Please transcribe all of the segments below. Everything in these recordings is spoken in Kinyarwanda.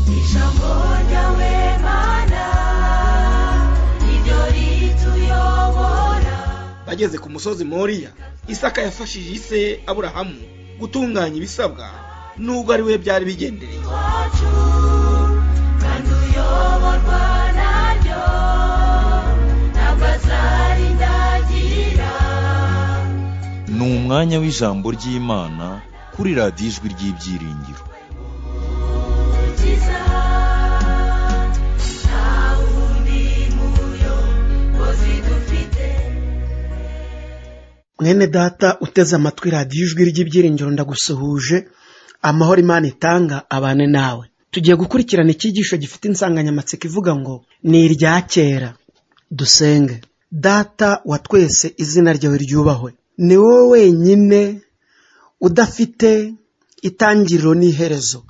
Kisha mbona wemana Nibyo rituyobora bageze ku musozi moriya isaka yafashije ise aburahamu gutunganya ibisabwa nubwo ari we byari bigendereye iwacu Kandi uyoborwa naryo Ntabwo azarindagira ni umwanya w'ijambo ry'imana kuri radiyo ijwi ry'ibyiringiro Ukiza Nta wundi muyo Kozi dufite mwene data uteze amatwi radiyo ijwi ry'ibyiringiro ndagusuhuje amahoro imana itanga abane nawe tugiye gukurikirana icyigisho gifite insanganyamatsiko ivuga ngo ni irya kera dusenge data wa twese izina ryawe ryubahwe ni wowe wenyine udafite itangiriro n'iherezo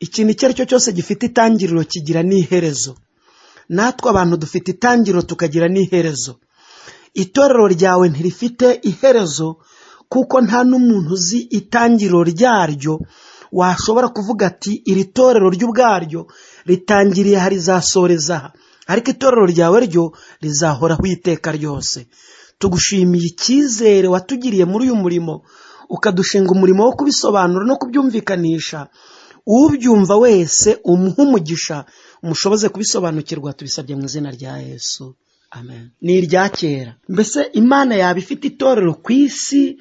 ikintu icyo ari cyo cyose gifite itangiriro kigira n'iherezo natwe abantu dufite itangiriro tukagira n'iherezo itorero ryawe ntirifite iherezo kuko nta n'umuntu uzi itangiriro ryaryo washobora kuvuga ati iri torero ry'ubwaryo ritangiriye aha rizasoreza aha ariko itorero ryawe ryo rizahoraho iteka ryose tugushimiye icyizere watugiriye muri uyu murimo ukadushinga umurimo wo kubisobanura no kubyumvikanisha ubyumva wese umuha umugisha mushoboze kubisobanukirwa tubisabye mu izina rya yesu amen ni irya kera mbese imana yaba ifite itorero ku isi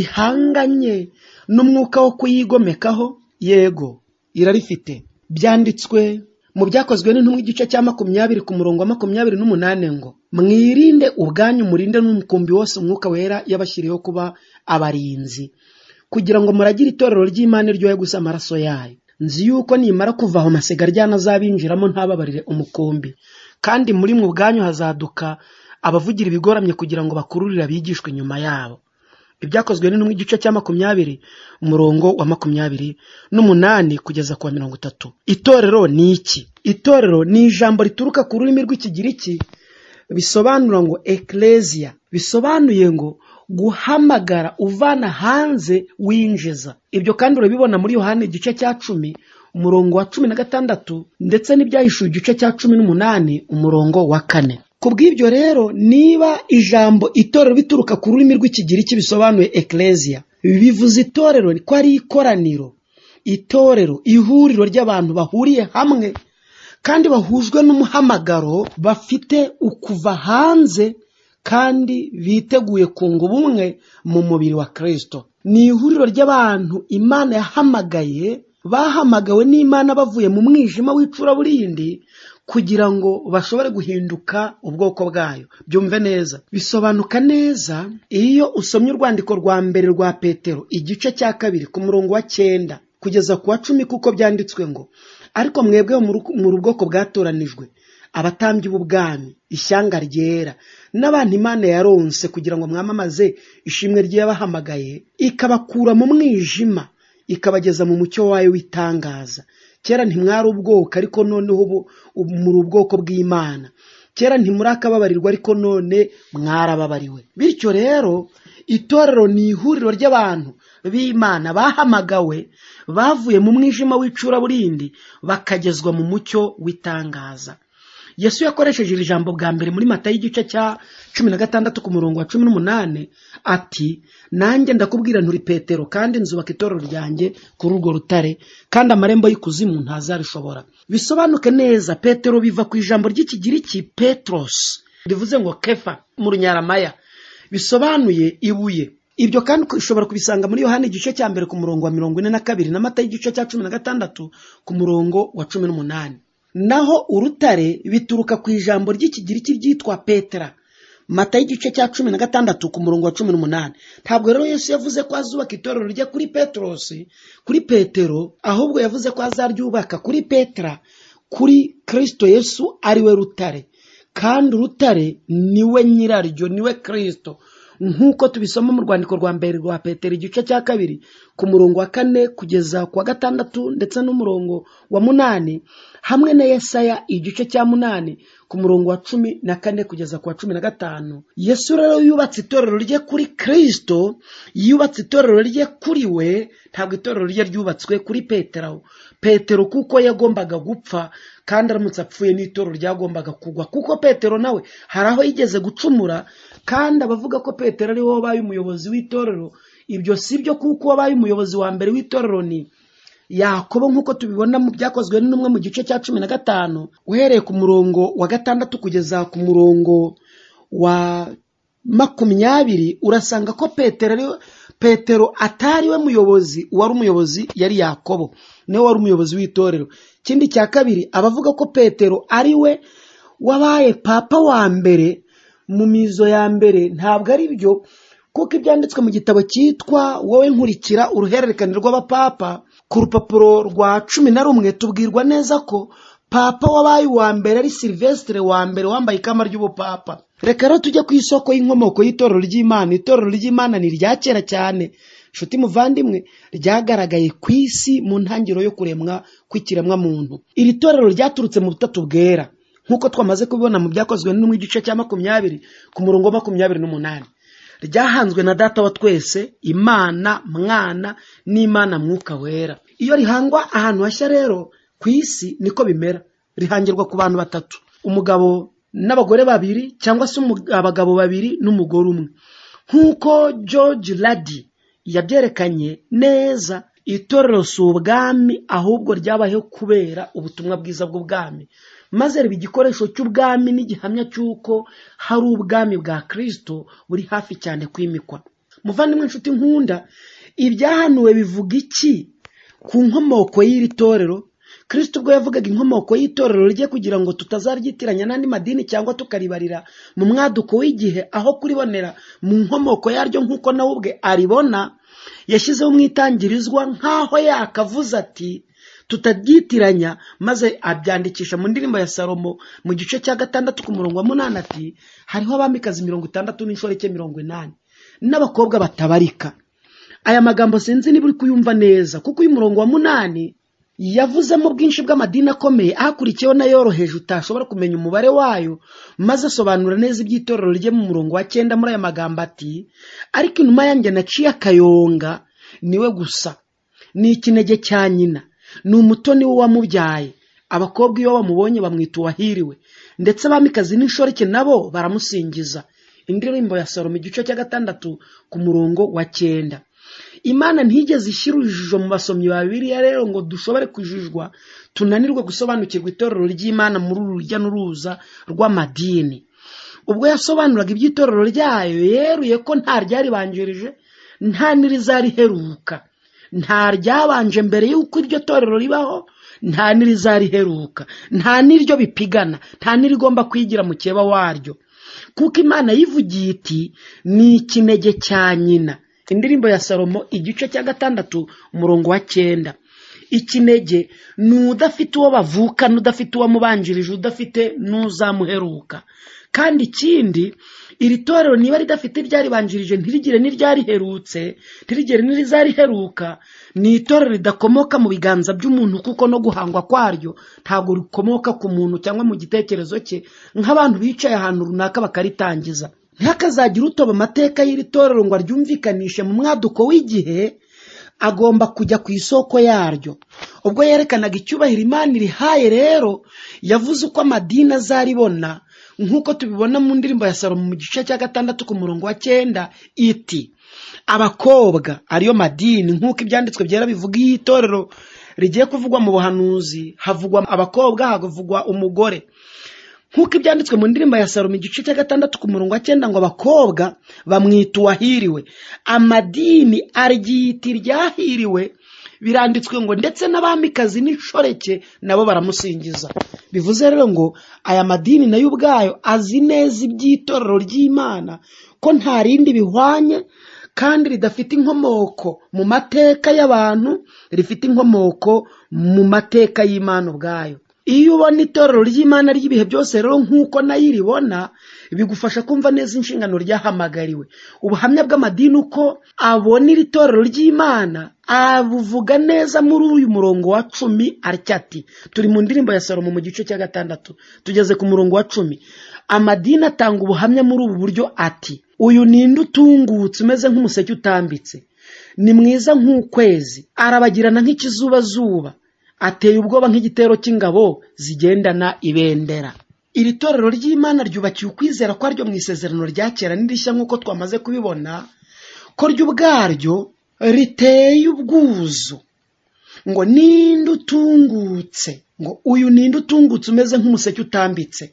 rihanganye n'umwuka wo kuyigomekaho yego irarifite byanditswe mu byakozwe n'intumwa igice cya makumyabiri ku murongo wa makumyabiri n'umunani ngo mwirinde ubwanyu murinde n'umukumbi wose umwuka wera yabashyiriyeho kuba abarinzi kugira ngo muragire itorero ry'imana iryoye gusa amaraso yayo nzi yuko nimara kuva aho masiga aryana azabinjiramo ntababarire umukumbi kandi muri mwe ubwanyu hazaduka abavugira ibigoramye kugira ngo bakururire abigishwa inyuma yabo ibyakozwe n'intumwa igice cya makumyabiri umurongo wa makumyabiri n'umunani kugeza ku wa mirongo itatu itorero ni iki itorero ni ijambo rituruka ku rurimi rw'ikigiriki bisobanura ngo ekereziya bisobanuye ngo guhamagara uvana hanze winjiza ibyo kandi urabibona muri yohani igice cya cumi umurongo wa cumi na gatandatu ndetse n'ibyahishuwe igice cya cumi n'umunani umurongo wa kane ku bw'ibyo rero niba ijambo itorero bituruka ku rurimi rw'ikigiriki bisobanuye ekereziya bivuze itorero ko ari ikoraniro itorero ihuriro ry'abantu bahuriye hamwe kandi bahujwe n'umuhamagaro bafite ukuva hanze kandi biteguye kunga ubumwe mu mubiri wa kirisito ni ihuriro ry'abantu imana yahamagaye bahamagawe n'imana bavuye mu mwijima w'icuraburindi kugira ngo bashobore guhinduka ubwoko bwayo byumve neza bisobanuka neza iyo usomye urwandiko rwa mbere rwa petero igice cya kabiri ku murongo wa cyenda kugeza ku wa cumi kuko byanditswe ngo ariko mwebwe mu bwoko bwatoranijwe abatambyi b'ubwami ishyanga ryera n'abantu imana yaronse kugira ngo mwamamaze ishimwe ry'abahamagaye ikabakura mu mwijima ikabageza mu mucyo wayo w'itangaza kera ntimwari ubwoko ariko noneho ubu ubu muri ubwoko bw'imana kera ntimurakababarirwa ariko none mwarababariwe bityo rero itorero ni ihuriro ry'abantu b'imana bahamagawe bavuye mu mwijima w'icuraburindi bakagezwa mu mucyo w'itangaza yesu yakoresheje iri jambo bwa mbere muri mata y'igice cya cumi na gatandatu ku murongo wa cumi n'umunani ati nanjye ndakubwira nturi petero kandi nzubaka itorero ryanjye kuri urwo rutare kandi amarembo y'ikuzimu ntazarishobora bisobanuke neza petero biva ku ijambo ry'ikigiriki petros rivuze ngo kefa mu runyaramaya bisobanuye ibuye ibyo kandi ushobora kubisanga muri yohani igice cya mbere ku murongo wa mirongo ine na kabiri na mata y'igice cya cumi na gatandatu ku murongo wa cumi n'umunani naho urutare bituruka ku ijambo ry'ikigiriki ryitwa petera mata y'igice cya cumi na gatandatu ku murongo wa cumi n'umunani ntabwo rero yesu yavuze ko azubaka itorero rye kuri peterosi kuri petero ahubwo yavuze ko azaryubaka kuri petera kuri kirisito yesu ariwe rutare kandi urutare niwe nyiraryo niwe kirisito nk'uko tubisoma mu rwandiko rwa mbere rwa petero igice cya kabiri ku murongo wa kane kugeza ku wa gatandatu ndetse n'umurongo wa munani hamwe na yesaya igice cya munani ku murongo wa cumi na kane kugeza ku wa cumi na gatanu yesu rero yubatse itorero rye kuri kirisito yubatse itorero rye kuri we ntabwo itorero rye ryubatswe kuri petero petero kuko yagombaga gupfa kandi aramutse apfuye n'itorero ryagombaga kugwa kuko petero nawe hari aho yigeze gucumura kandi abavuga ko petero ari we wabaye umuyobozi w'itorero ibyo si byo kuko wabaye umuyobozi wa mbere w'itorero ni yakobo nk'uko tubibona mu byakozwe n'umwe mu gice cya cumi na gatanu uhereye ku murongo wa gatandatu kugeza ku murongo wa makumyabiri urasanga ko petero ari we- petero atari we muyobozi uwari umuyobozi yari yakobo niwe wari umuyobozi w'itorero ikindi cya kabiri abavuga ko petero ari we wabaye papa wa mbere mu mizo ya mbere ntabwo ari byo kuko ibyanditswe mu gitabo cyitwa wowe nkurikira uruhererekane rw'abapapa ku rupapuro rwa cumi na rumwe tubwirwa neza ko papa wabaye uwa mbere ari silvestre wa mbere wambaye ikamba ry'ubupapa reka rero tujye ku isoko y'inkomoko y'itorero ry'imana itorero ry'imana ni irya kera cyane nshuti muvandimwe ryagaragaye ku isi mu ntangiriro yo kuremwa kw'ikiremwa muntu iri torero ryaturutse mu butatu bwera nk'uko twamaze kubibona mu byakozwe n'umwe igice cya makumyabiri ku murongo wa makumyabiri n'umunani ryahanzwe na data wa twese imana mwana n'imana mwuka wera iyo rihangwa ahantu hashya rero ku isi niko bimera rihangirwa ku bantu batatu umugabo n'abagore babiri cyangwa se umu- abagabo babiri n'umugore umwe nk'uko george radi yabyerekanye neza itorero si ubwami ahubwo ryabayeho kubera ubutumwa bwiza bw'ubwami maze riba igikoresho cy'ubwami n'igihamya cy'uko hari ubwami bwa kirisito buri hafi cyane kwimikwa muvandimwe inshuti nkunda ibyahanuwe bivuga iki ku nkomoko y'iri torero kirisito ubwo yavugaga inkomoko y'itorero rye kugira ngo tutazaryitiranya n'andi madini cyangwa tukaribarira mu mwaduko w'igihe aho kuribonera mu nkomoko yaryo nk'uko nawe ubwe aribona yashyizeho umwitangirizwa nk'aho yakavuze ati tutabyitiranya maze abyandikisha mu ndirimbo ya salomo mu gice cya gatandatu ku murongo wa munani ati hariho abamikazi mirongo itandatu n'inshoreke mirongo inani n'abakobwa batabarika aya magambo sinzi niba uri kuyumva neza kuko uyu murongo wa munani yavuzemo ubwinshi bw'amadini akomeye ahakurikiyeho n'ayoroheje utashobora kumenya umubare wayo maze asobanura neza iby'itorero rye mu murongo wa cyenda muri aya magambo ati ariko inuma yanjye naciye akayonga niwe gusa ni ikinege cya nyina ni umutoni w'uwamubyaye abakobwa iyo bamubonye bamwita uwahiriwe ndetse abamikazi n'inshoreke nabo baramusingiza indirimbo ya salomo igice cya gatandatu ku murongo wa cyenda imana ntiyigeze ishyira urujijo mu basomyi ba bibiliya rero ngo dushobore kujijwa tunanirwe gusobanukirwa itorero ry'imana muri uru rujya n'uruza rw'amadini ubwo yasobanuraga iby'itorero ryayo yeruye ko nta ryaribanjirije nta n'irizariheruka nta ryabanje mbere y'uko iryo torero ribaho nta n'irizariheruka nta n'iryo bipigana nta n'irigomba kwigira mukeba waryo kuko imana yivugiye iti ni ikinege cya nyina indirimbo ya salomo igice cya gatandatu umurongo wa cyenda ikinege ni udafite uwo bavukana udafite uwamubanjirije udafite n'uzamuheruka kandi ikindi iri torero niba ridafite iryaribanjirije ntirigire n'iryariherutse ntirigire n'irizariheruka ni itorero ridakomoka mu biganza by'umuntu kuko no guhangwa kwaryo ntabwo rikomoka ku muntu cyangwa mu gitekerezo cye nk'abantu bicaye ahantu runaka bakaritangiza ntihakazagire utoba amateka y'iri torero ngo aryumvikanishe mu mwaduko w'igihe agomba kujya ku isoko yaryo ubwo yerekanaga icyubahiro imana irihaye rero yavuze uko amadini azaribona nk'uko tubibona mu ndirimbo ya salomo mu gice cya gatandatu ku murongo wa cyenda iti abakobwa ariyo madini nk'uko ibyanditswe byera bivuga iyo itorero rigiye kuvugwa mu buhanuzi havugwa abakobwa havugwa umugore nk'uko ibyanditswe mu ndirimbo ya salomo igice cya gatandatu ku murongo wa cyenda ngo abakobwa bamwita uwahiriwe amadini aryita iryahiriwe biranditswe ngo ndetse n'abamikazi n'inshoreke nabo baramusingiza bivuze rero ngo aya madini nayo ubwayo azi neza iby'itorero ry'imana ko nta rindi bihwanye kandi ridafite inkomoko mu mateka y'abantu rifite inkomoko mu mateka y'imana ubwayo iyo ubona itorero ry'imana ry'ibihe byose rero nk'uko nayo iribona bigufasha kumva neza inshingano ryahamagariwe ubuhamya bw'amadini uko abona iri torero ry'imana abuvuga neza muri uyu murongo wa cumi atya ati turi mu ndirimbo ya salomo mu gice cya gatandatu tugeze ku murongo wa cumi amadini atanga ubuhamya muri ubu buryo ati uyu ninde utungutse umeze nk'umuseke utambitse ni mwiza nk'ukwezi arabagirana nk'ikizubazuba ateye ubwoba nk'igitero cy'ingabo zigendana ibendera iri torero ry'imana ryubakiye ukwizera kwaryo mu isezerano rya kera n'irishya nk'uko twamaze kubibona ko ryo ubwaryo riteye ubwuzu ngo ninde utungutse ngo uyu ninde utungutse umeze nk'umuseke utambitse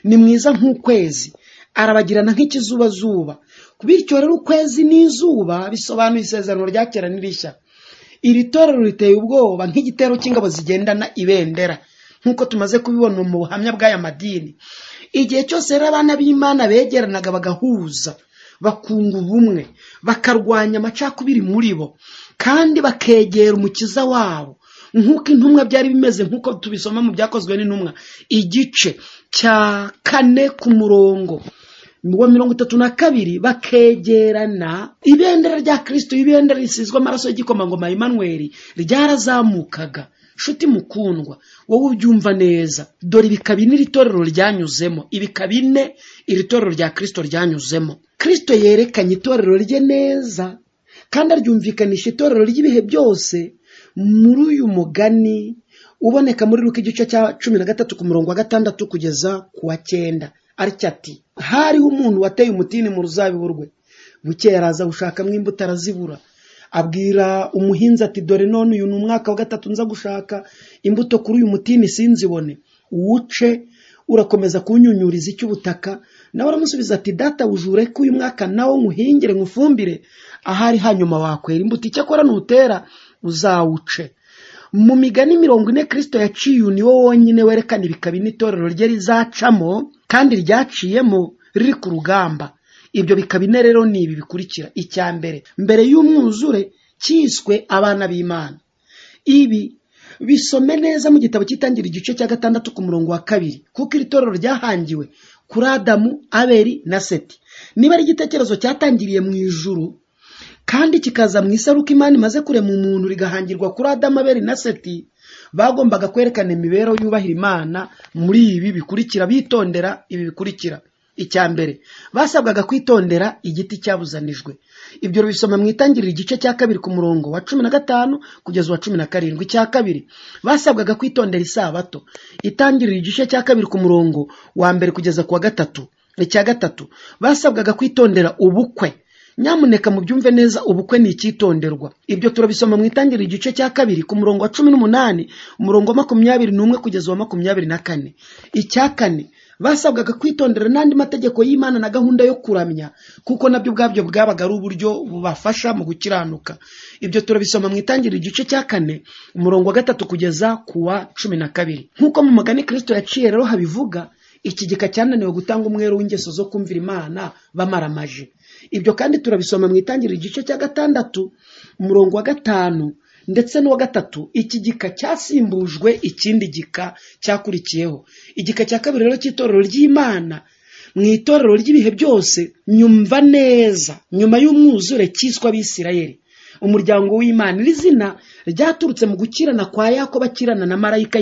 ni mwiza nk'ukwezi arabagirana nk'ikizubazuba bityo rero ukwezi n'izuba bisobanuye isezerano rya kera n'irishya iri torero riteye ubwoba nk'igitero cy'ingabo zigendana ibendera nk'uko tumaze kubibona mu buhamya bw'aya madini igihe cyose rero abana b'imana begeranaga bagahuza bakunga ubumwe bakarwanya amacakubiri muri bo kandi bakegera umukiza wabo nk'uko intumwa byari bimeze nk'uko tubisoma mu byakozwe n'intumwa igice cya kane ku murongo wa mirongo itatu na kabiri bakegerana ibendera rya kirisito ibendera risizwe amaraso y'igikomangoma Emmanuel ryarazamukaga nshuti mukundwa wowe ubyumva neza dore ibika bine iri torero ryanyuzemo ibika bine iri torero rya kirisito ryanyuzemo kirisito yerekanye itorero rye neza kandi aryumvikanisha itorero ry'ibihe byose muri uyu mugani uboneka muri ruka igice cya cumi na gatatu ku murongo wa gatandatu kugeza ku wa cyenda aricyo ati hariho umuntu wateye umutini mu ruzabibu rwe bukeye araza gushakamo imbuto arazibura abwira umuhinzi ati dore none uyu ni umwaka wa gatatu nza gushaka imbuto kuri uyu mutini sinzibone uwuce urakomeza kunyunyuriza icy'ubutaka nawe aramusubiza ati data wujure ko uyu mwaka nawo nkuhingire nkufumbire ahari hanyuma wakwera imbuto icyakora nutera uzawuce mu migani mirongo ine kirisito yaciye uyu ni wo wonyine werekana ibikaba n'itorero rye rizacamo kandi ryaciyemo riri ku rugamba ibyo bikaba ine rero ni ibi bikurikira icya mbere mbere y'umwuzure cyiswe abana b'imana ibi bisome neza mu gitabo cy'itangira igice cya gatandatu ku murongo wa kabiri kuko iri torero ryahangiwe kuri adamu aberi na seti niba ari igitekerezo cyatangiriye mu ijuru kandi kikaza mu isaruka imana imaze kurema umuntu rigahangirwa kuri adamu aberi na seti bagombaga kwerekana imibereho yubahira imana muri ibi bikurikira bitondera ibi bikurikira icya mbere basabwaga kwitondera igiti cyabuzanijwe ibyo bisoma mu itangiriro igice cya kabiri ku murongo wa cumi na gatanu kugeza uwa cumi na karindwi icya kabiri basabwaga kwitondera isabato itangiriro igice cya kabiri ku murongo wa mbere kugeza ku wa gatatu icya gatatu basabwaga kwitondera ubukwe nyamuneka mubyumve neza ubukwe ni icyitonderwa ibyo turabisoma mu itangiriro igice cya kabiri ku murongo wa cumi n'umunani umurongo wa makumyabiri n'umwe kugeza uwa makumyabiri na kane icya kane basabwaga kwitondera n'andi mategeko y'imana na gahunda yo kuramya kuko nabyo ubwabyo bwabaga ari uburyo bubafasha mu gukiranuka ibyo turabisoma mu itangiriro igice cya kane umurongo wa gatatu kugeza ku wa cumi na kabiri nk'uko mu mugani kirisito yaciye rero habivuga iki gika cyananiwe gutanga umwero w'ingeso zo kumvira imana bamaramaje ibyo kandi turabisoma mu itangiriro igice cya gatandatu umurongo wa gatanu ndetse n'uwa gatatu iki gika cyasimbujwe ikindi gika cyakurikiyeho igika cya kabiri rero cy'itorero ry'imana mu itorero ry'ibihe byose nyumva neza nyuma y'umwuzure cyiswe abisirayeli umuryango w'imana iri zina ryaturutse mu gukirana kwa yakoba akirana na marayika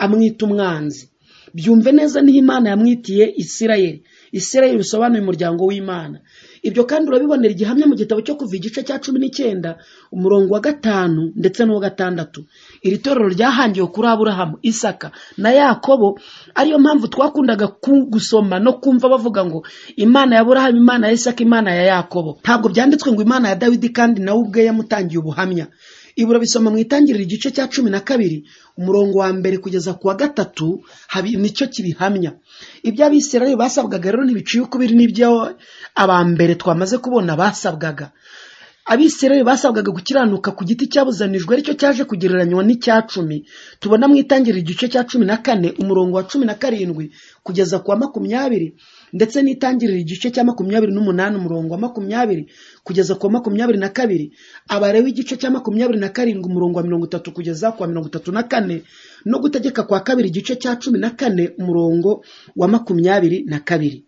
amwita umwanzi byumve neza niho imana yamwitiye isirayeli isirayeli bisobanuye umuryango w'imana ibyo kandi urabibonera igihamya mu gitabo cyo kuva igice cya cumi n'icyenda umurongo wa gatanu ndetse n'uwa gatandatu iri torero ryahangiwe kuri aburahamu isaka na yakobo ariyo mpamvu twakundaga ku- gusoma no kumva bavuga ngo imana ya aburahamu imana ya isaka imana ya yakobo ntabwo byanditswe ngo imana ya dawidi kandi nawe ubwe yamutangiye ubuhamya ibura bisoma mu itangiriro igice cya cumi na kabiri umurongo wa mbere kugeza ku wa gatatu habi nicyo kibihamya ibyo abisirayeli basabwaga rero ntibiciye ukubiri n'ibyo aba mbere twamaze kubona basabwaga abisirayeli basabwaga gukiranuka ku giti cyabuzanijwe aricyo cyaje kugereranywa n'icya cumi tubona mu itangiriro igice cya cumi na kane umurongo wa cumi na karindwi kugeza ku wa makumyabiri ndetse n'itangiriro igice cya makumyabiri n'umunani umurongo wa makumyabiri kugeza ku wa makumyabiri na kabiri abarewe igice cya makumyabiri na karindwi umurongo wa mirongo itatu kugeza ku wa mirongo itatu na kane no gutegeka kwa kabiri igice cya cumi na kane umurongo wa makumyabiri na kabiri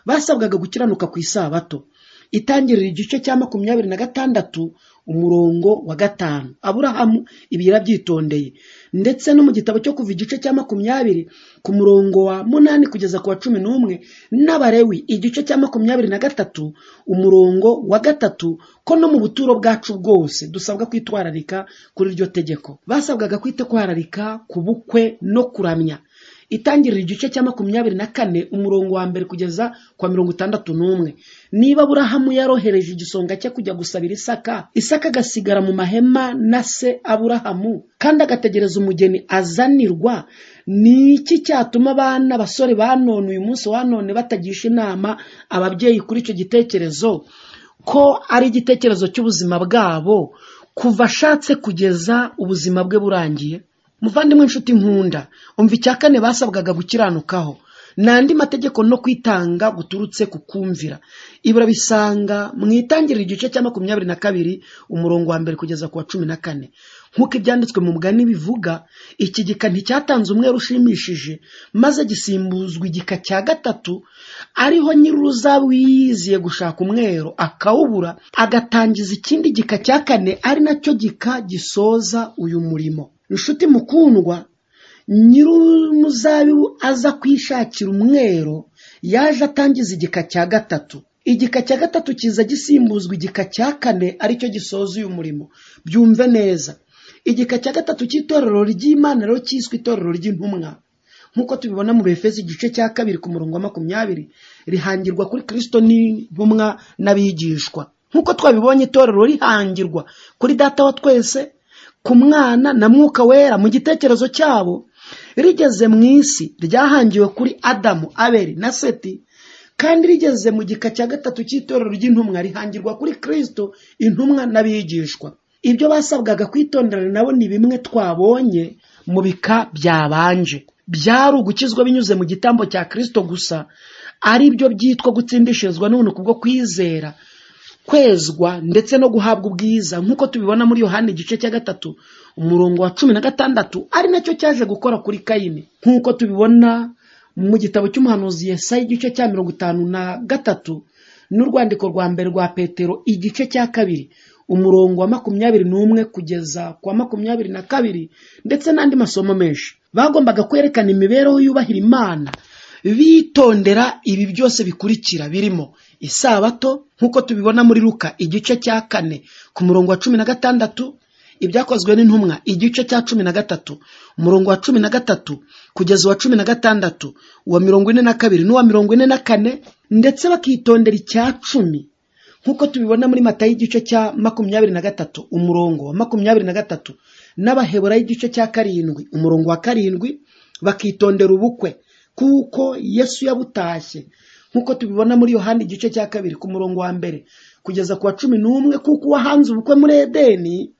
basabwaga gukiranuka ku isabato itangirira igice cya makumyabiri na gatandatu umurongo wa gatanu aburahamu ibi yarabyitondeye ndetse no mu gitabo cyo kuva igice cya makumyabiri ku murongo wa munani kugeza ku wa cumi n'umwe n'abarewi igice cya makumyabiri na gatatu umurongo wa gatatu ko no mu buturo bwacu bwose dusabwa kwitwararika kuri iryo tegeko basabwaga kwitwararika ku bukwe no kuramya itangirira igice cya makumyabiri na kane umurongo wa mbere kugeza ku wa mirongo itandatu n'umwe niba aburahamu yarohereje igisonga cye kujya gusabira isaka isaka agasigara mu mahema na se aburahamu kandi agategereza umugeni azanirwa ni iki cyatuma abana abasore banone uyu munsi wanone batagisha inama ababyeyi kuri icyo gitekerezo ko ari igitekerezo cy'ubuzima bwabo kuva ashatse kugeza ubuzima bwe burangiye muvandimwe inshuti nkunda umva icya kane basabwaga gukiranukaho ni andi mategeko no kwitanga guturutse ku kumvira ibura bisanga mu itangiriro igice cya makumyabiri na kabiri umurongo wa mbere kugeza ku wa cumi na kane nk'uko ibyanditswe mu mugani bivuga iki gika nticyatanze umwe ushimishije maze gisimbuzwa igika cya gatatu ariho nyir'uruzaba wiyiziye gushaka umwero akawubura agatangiza ikindi gika cya kane ari nacyo gika gisoza uyu murimo inshuti mukundwa nyir'umuzabibu aza kwishakira umwero yaje atangiza igika cya gatatu igika cya gatatu kiza gisimbuzwa igika cya kane aricyo gisoza uyu murimo byumve neza igika cya gatatu cy'itorero ry'imana rero cyiswe itorero ry'intumwa nk'uko tubibona mu befezi igice cya kabiri ku murongo wa makumyabiri rihangirwa kuri kirisito n'intumwa n'abigishwa nk'uko twabibonye itorero rihangirwa kuri data wa twese ku mwana na mwuka wera mu gitekerezo cyabo rigeze mu isi ryahangiwe kuri adamu abeli na seti kandi rigeze mu gika cya gatatu cy'itorero ry'intumwa rihangirwa kuri kirisito intumwa n'abigishwa ibyo basabwaga kwitondera nabo ni bimwe twabonye mu bika byabanje byari ugukizwa binyuze mu gitambo cya kirisito gusa ari byo byitwa gutsindishirizwa n'ubuntu kubwo kwizera kwezwa ndetse no guhabwa ubwiza nk'uko tubibona muri yohani igice cya gatatu umurongo wa cumi na gatandatu ari nacyo cyaje gukora kuri kayini nk'uko tubibona mu gitabo cy'umuhanuzi yesayi igice cya mirongo itanu na gatatu n'urwandiko rwa mbere rwa petero igice cya kabiri umurongo wa makumyabiri n'umwe kugeza ku wa makumyabiri na kabiri ndetse n'andi masomo menshi bagombaga kwerekana imibereho yubahira imana bitondera ibi byose bikurikira birimo isabato nk'uko tubibona muri ruka igice cya kane ku murongo wa cumi na gatandatu ibyakozwe n'intumwa igice cya cumi na gatatu umurongo wa cumi na gatatu kugeza uwa cumi na gatandatu uwa mirongo ine na kabiri n'uwa mirongo ine na kane ndetse bakitondera icya cumi nk'uko tubibona muri mata y'igice cya makumyabiri na gatatu umurongo wa makumyabiri na gatatu n'abahebura y'igice cya karindwi umurongo wa karindwi bakitondera ubukwe kuko yesu yabutashye nk'uko tubibona muri yohani igice cya kabiri ku murongo wa mbere kugeza ku wa cumi n'umwe kuko uwahanze ubukwe muri edeni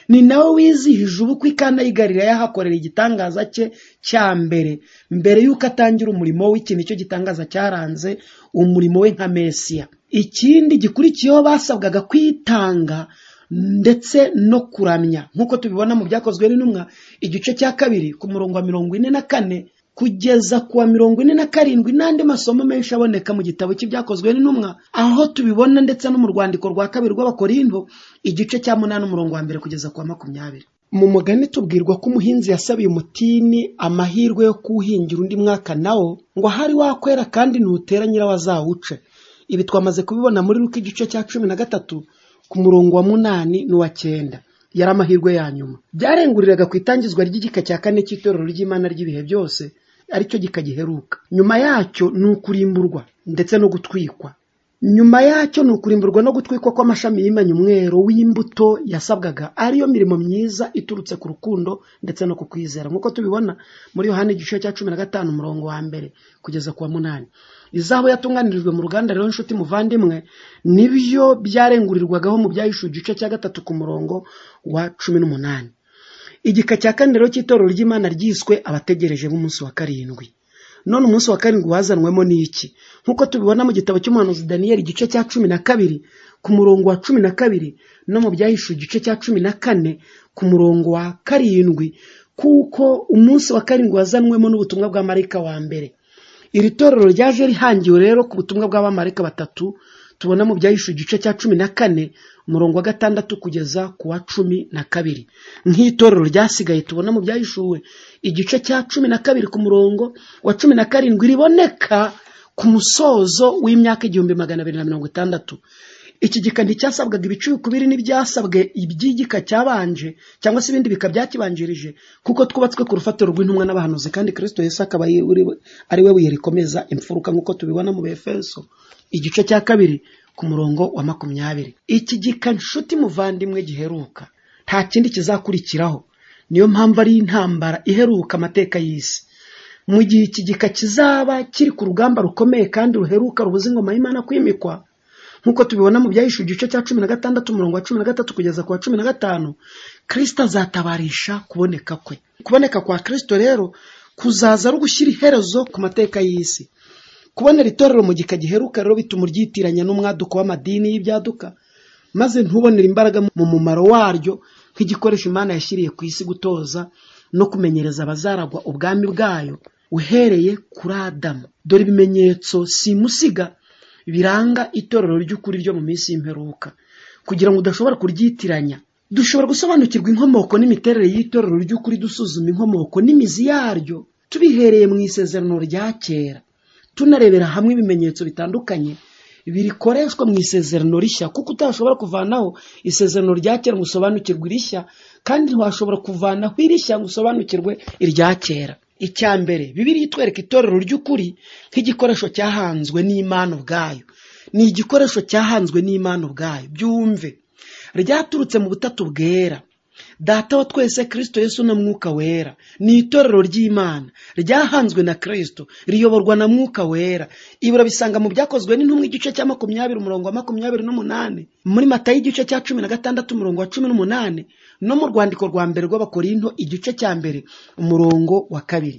ni nawe wizihije ubukwe ikana y'igarira yahakorera igitangaza cye cya mbere mbere y'uko atangira umurimo w'ikintu icyo gitangaza cyaranze umurimo we nka mesiya ikindi gikurikiyeho basabwaga kwitanga ndetse no kuramya nk'uko tubibona mu byakozwe n'intumwa igice cya kabiri ku murongo wa mirongo ine na kane kugeza ku wa mirongo ine na karindwi n'andi masomo menshi aboneka mu gitabo cy'ibyakozwe n'intumwa aho tubibona ndetse no mu rwandiko rwa kabiri rw'abakorindo igice cya munani umurongo wa mbere kugeza ku wa makumyabiri mu mugani tubwirwa ko umuhinzi yasabiye umutini amahirwe yo kuwuhingira undi mwaka nawo ngo ahari wakwera kandi nutera nyirawo azawuce ibi twamaze kubibona muri ruko igice cya cumi na gatatu ku murongo wa munani n'uwa cyenda yari amahirwe ya nyuma byarenguriraga ku itangizwa ry'igika cya kane cy'itorero ry'imana ry'ibihe byose aricyo gikagiheruka nyuma yacyo ni ukurimburwa ndetse no gutwikwa nyuma yacyo ni ukurimburwa no gutwikwa kw'amashami y'imanyumwero w'imbuto yasabwaga ariyo mirimo myiza iturutse ku rukundo ndetse no ku kwizera nk'uko tubibona muri yohani igice cya cumi na gatanu umurongo wa mbere kugeza ku wa munani izahabu yatunganirijwe mu ruganda rero nshuti muvandimwe nibyo byarengurirwagaho mu byahishuwe igice cya gatatu ku murongo wa cumi n'umunani igika cya kane rero cy'itorero ry'imana ryiswe abategereje b'umunsi wa karindwi none umunsi wa karindwi wazanwemo ni iki nk'uko tubibona mu gitabo cy'umuhanuzi daniyeli igice cya cumi na kabiri ku murongo wa cumi na kabiri no mu byahishuwe igice cya cumi na kane ku murongo wa karindwi kuko umunsi wa karindwi wazanwemo n'ubutumwa bwa marayika wa mbere iri torero ryaje rihangiwe rero ku butumwa bw'abamarayika batatu tubona mu byahishuwe igice cya cumi na kane umurongo wa gatandatu kugeza ku wa cumi na kabiri nk'itorero ryasigaye tubona mu byahishuwe igice cya cumi na kabiri ku murongo wa cumi na karindwi riboneka ku musozo w'imyaka igihumbi magana abiri na mirongo itandatu iki gika nticyasabwaga ibicuruzwa biri n'ibyasabwe iby'igika cyabanje cyangwa se ibindi bika byakibanjirije kuko twubatswe ku rufatiro rw'intumwa n'abahanuzi kandi kirisito Yesu akaba ari we- ari we buye rikomeza imfuruka nk'uko tubibona mu befeso igice cya kabiri ku murongo wa makumyabiri iki gika nshuti muvandimwe giheruka nta kindi kizakurikiraho niyo mpamvu ari intambara iheruka amateka y'isi mu gihe iki gika kizaba kiri ku rugamba rukomeye kandi ruheruka rubuza ingoma y'imana kwimikwa nk'uko tubibona mu byahishuwe igice cya cumi na gatandatu umurongo wa cumi na gatatu kugeza ku wa cumi na gatanu kirisito azatabarisha kuboneka kwe kuboneka kwa kirisito rero kuzaza ari ugushyira iherezo ku mateka y'isi kubonera itorero mu gika giheruka rero bituma uryitiranya n'umwaduko w'amadini y'ibyaduka maze ntubonere imbaraga mu mumaro waryo nk'igikoresho imana yashyiriye ku isi gutoza no kumenyereza abazaragwa ubwami bwayo uhereye kuri adamu dore ibimenyetso simusiga biranga itorero ry'ukuri ryo mu minsi y'imperuka kugira ngo udashobora kuryitiranya dushobora gusobanukirwa inkomoko n'imiterere y'itorero ry'ukuri dusuzuma inkomoko n'imizi yaryo tubihereye mu isezerano rya kera tunarebera hamwe ibimenyetso bitandukanye birikoreshwa mu isezerano rishya kuko utashobora kuvanaho isezerano rya kera ngo usobanukirwe irishya kandi ntiwashobora kuvanaho irishya ngo usobanukirwe irya kera icya mbere bibiri itwereka itorero ry'ukuri nk'igikoresho cyahanzwe n'imana ubwayo ni igikoresho cyahanzwe n'imana ubwayo byumve ryaturutse mu butatu bwera data wa twese kirisito yesu na mwuka wera ni itorero ry'imana ryahanzwe na kirisito riyoborwa na mwuka wera ibi urabisanga mu byakozwe n'intumwa igice cya makumyabiri umurongo wa makumyabiri n'umunani muri matayo igice cya cumi na gatandatu umurongo wa cumi n'umunani no mu rwandiko rwa mbere rw'abakorinto igice cya mbere umurongo wa kabiri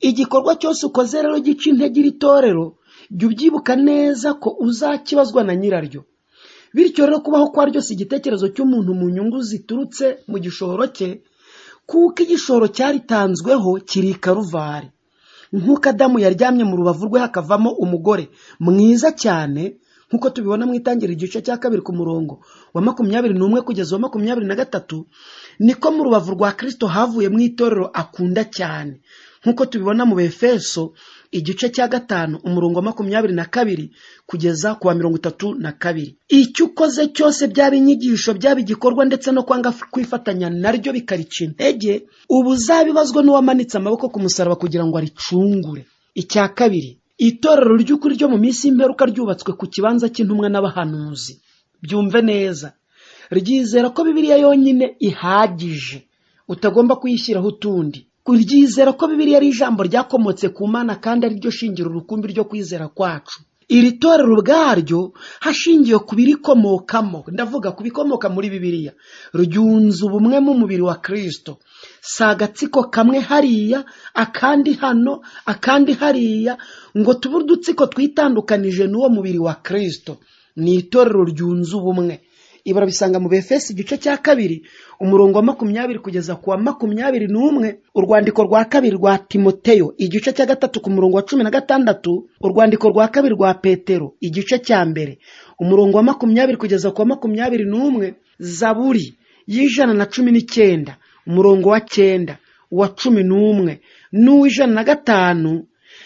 igikorwa cyose ukoze rero gica intege iri torero jya ubyibuka neza ko uzakibazwa na nyiraryo bityo rero kubaho kwa ryose igitekerezo cy'umuntu mu nyungu ziturutse mu gishoro cye kuko igishoro cyaritanzweho kiri i karuvari nk'uko adamu yaryamye mu rubavu rwe hakavamo umugore mwiza cyane nk'uko tubibona mu itangira igice cya kabiri ku murongo wa makumyabiri n'umwe kugeza wa makumyabiri na gatatu niko mu rubavu rwa kirisito havuye mu itorero akunda cyane nk'uko tubibona mu befeso igice cya gatanu umurongo wa makumyabiri na kabiri kugeza ku wa mirongo itatu na kabiri icyo ukoze cyose byaba inyigisho byaba igikorwa ndetse no kwanga kwifatanya naryo bikarica intege ubu uzabibazwa n'uwamanitse amaboko ku musaraba kugira ngo aricungure icya kabiri itorero ry'ukuri ryo mu minsi y'imperuka ryubatswe ku kibanza cy'intumwa n'abahanuzi byumve neza ryizera ko bibiliya yonyine ihagije utagomba kuyishyiraho utundi ryizera ko bibiliya ari ijambo ryakomotse ku mana kandi ari ryo shingiro rukumbi ryo kwizera kwacu iri torero ubwaryo hashingiwe ku birikomokamo ndavuga ku bikomoka muri bibiliya ryunze ubumwe mu mubiri wa kirisito si agatsiko kamwe hariya akandi hano akandi hariya ngo tube udutsiko twitandukanije n'uwo mubiri wa kirisito ni itorero ryunze ubumwe ibi urabisanga mu befesi igice cya kabiri umurongo wa makumyabiri kugeza ku wa makumyabiri n'umwe urwandiko rwa kabiri rwa timoteyo igice cya gatatu ku murongo wa cumi na gatandatu urwandiko rwa kabiri rwa petero igice cya mbere umurongo wa makumyabiri kugeza ku wa makumyabiri n'umwe zaburi y'ijana na cumi n'icyenda umurongo wa cyenda uwa cumi n'umwe n'uw'ijana na gatanu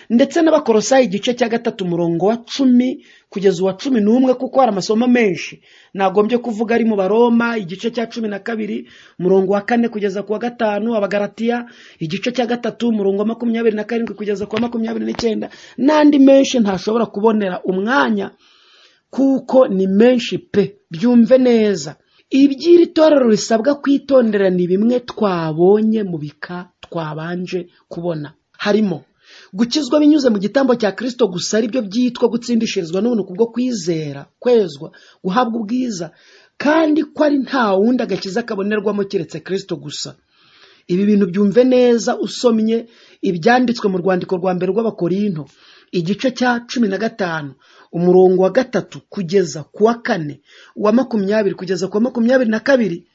ndetse n'abakorosayi igice cya gatatu umurongo wa cumi kugeza uwa cumi n'umwe kuko hari amasomo menshi nagombye kuvuga ari mu baroma igice cya cumi na kabiri umurongo wa kane kugeza ku wa gatanu abagaratiya igice cya gatatu umurongo wa makumyabiri na karindwi kugeza ku wa makumyabiri n'icyenda n'andi menshi ntashobora kubonera umwanya kuko ni menshi pe byumve neza iby'iri torero risabwa kwitondera ni bimwe twabonye mu bika twabanje kubona harimo gukizwa binyuze mu gitambo cya kirisito gusa aribyo byitwa gutsindishirizwa n'ubuntu kubwo kwizera kwezwa guhabwa ubwiza kandi ko ari nta wundi agakiza kabonerwamo keretse kirisito gusa ibi bintu byumve neza usomye ibyanditswe mu rwandiko rwa mbere rw'abakorinto igice cya cumi na gatanu umurongo wa gatatu kugeza ku wa kane uwa makumyabiri kugeza ku wa makumyabiri na kabiri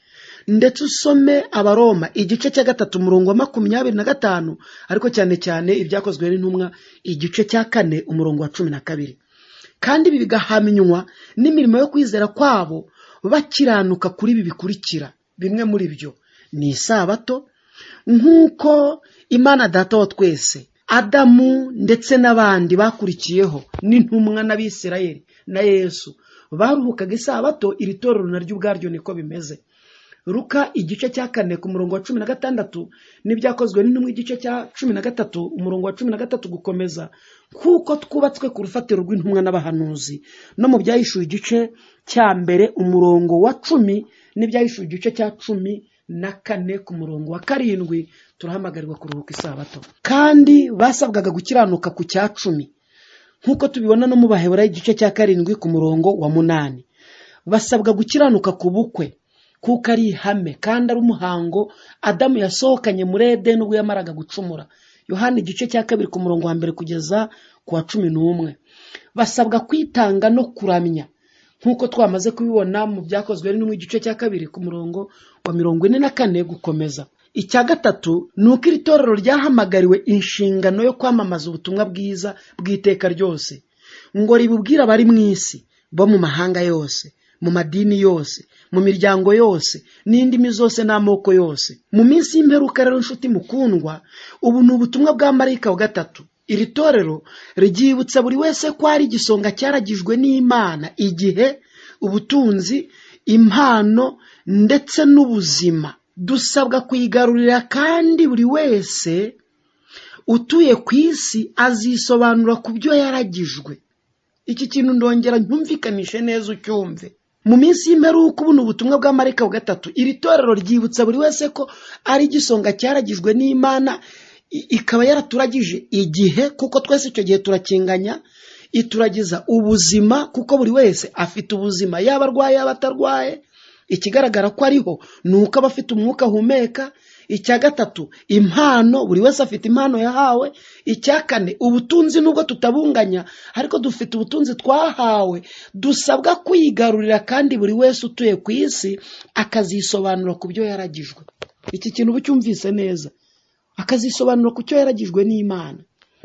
ndetse usome abaroma igice cya gatatu umurongo wa makumyabiri na gatanu ariko cyane cyane ibyakozwe n'intumwa igice cya kane umurongo wa cumi na kabiri kandi ibi bigahamywa n'imirimo yo kwizera kwabo bakiranuka kuri ibi bikurikira bimwe muri byo ni isabato nk'uko imana data wa twese adamu ndetse n'abandi bakurikiyeho n'intumwa n'abisirayeli na yesu baruhukaga isabato iri torero naryo ubwaryo niko bimeze ruka igice cya kane ku murongo wa cumi na gatandatu n'ibyakozwe n'intumwa igice cya cumi na gatatu umurongo wa cumi na gatatu gukomeza kuko twubatswe ku rufatiro rw'intumwa n'abahanuzi no mu byahishuwe igice cya mbere umurongo wa cumi n'ibyahishuwe igice cya cumi na kane ku murongo wa karindwi turahamagarirwa kuruhuka isabato kandi basabwaga gukiranuka ku cya cumi nk'uko tubibona no mu baheburayo igice cya karindwi ku murongo wa munani basabwa gukiranuka ku bukwe kuko ari ihame kandi ari umuhango adamu yasohokanye muri edeni ubwo yamaraga gucumura yohani igice cya kabiri ku murongo wa mbere kugeza ku wa cumi n'umwe basabwa kwitanga no kuramya nk'uko twamaze kubibona mu byakozwe n'umwe igice cya kabiri ku murongo wa mirongo ine na kane gukomeza icya gatatu ni uko iri torero ryahamagariwe inshingano yo kwamamaza ubutumwa bwiza bw'iteka ryose ngo ribubwire abari mu isi bo mu mahanga yose mu madini yose mu miryango yose n'indimi zose n'amoko yose mu minsi y'imperuka rero inshuti mukundwa ubu ni ubutumwa bwa marayika wa gatatu iri torero ryibutsa buri wese ko ari igisonga cyaragijwe n'imana igihe ubutunzi impano ndetse n'ubuzima dusabwa kuyigarurira kandi buri wese utuye ku isi azisobanura ku byo yaragijwe iki kintu ndongera ntumvikanishe neza ucyumve mu minsi y'imperuka ubu ni ubutumwa bwa marayika wa gatatu iri torero ryibutsa buri wese ko ari igisonga cyaragijwe n'imana i- ikaba yaraturagije igihe kuko twese icyo gihe turakinganya ituragiza ubuzima kuko buri wese afite ubuzima yaba arwaye yaba atarwaye ikigaragara ko ariho ni uko aba afite umwuka ahumeka icya gatatu impano buri wese afite impano yahawe icya kane ubutunzi nubwo tutabunganya ariko dufite ubutunzi twahawe dusabwa kwigarurira kandi buri wese utuye ku isi akazisobanura ku byo yaragijwe iki kintu uba ucyumvise neza akazisobanura ku cyo yaragijwe n'imana